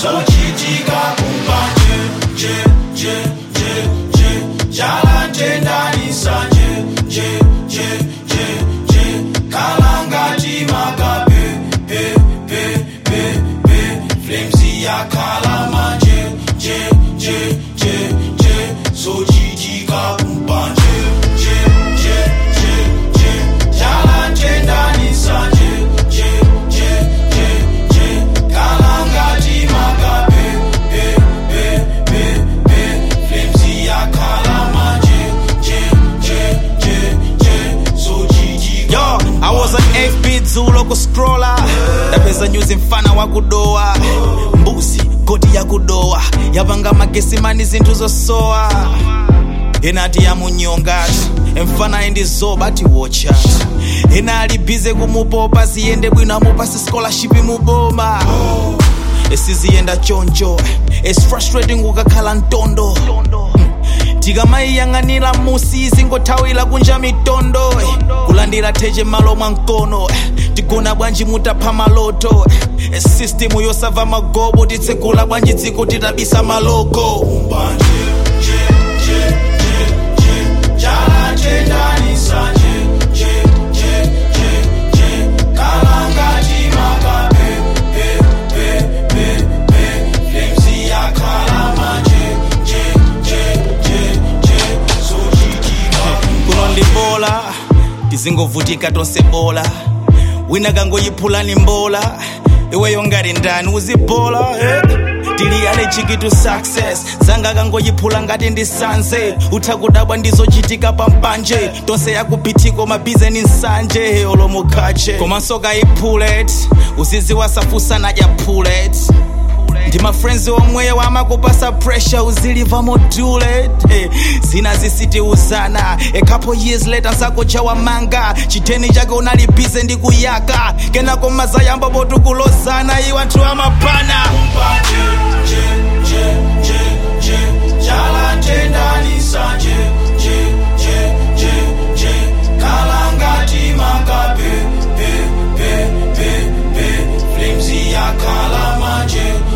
zochitika kumbanje nje nje nje nje chalatendanisa nje nje nje nje nje kalangati makape pe pe pe pe flames yakhala manje nje nje nje nje zochitika kumbanje nje nje nje nje chalatendanisa nje nje nje nje nje kalangati makape pe pe pe pe flames yakhala manje nje nje nje nje zochitika Yo, I was an FB dzulo kuscrolla ndapeza nyuzi mfana wa kudowa mbuzi goti ya kudowa yapanga magesimani zinthu zosowa inati yamunyongati emfana endizoba tiwotchat ina ali bize kumupopa ziyende bwino amupasi scholarship muboma esiziyenda choncho its frustrating ukakhala ntondo tikamayiyang'anira musi izingothawira kunja mitondo kulandira theche malo mwa mkono tigona bwanji mutapha maloto sistimu yosava magobo titsegula bwanji dziko titabisa maloko mbanje nje nje nje nje chalatendanisa nje nje nje nje nje kalangati makape pe pe pe pe flames yakhala manje nje nje nje nje zochitika kuno ndibola tizingovutika tonse bola wina kangoyiphulani mbola iweyo ngati ndani uzibola eh? tiliyane chikitu success zanga kangoyiphula ngati ndisanze utha kudabwa ndizochitika pampanje tonse yakuphitiko mabizeni nsanje olomukhache komanso kayiphulet uziziwasafusa nadya phulet ndi mafriends omweyo amakupasa pressure uziliva module eh, zina zisitiuzana a couple years later nsakuchawa manga chiteni chake unalibize ndi kuyaka kenako mazayamba potukulozana iwo anthu amapana mbanje nje nje nje nje chalatendanisa nje nje nje nje nje kalangati makape pe pe pe pe flames yakhala manje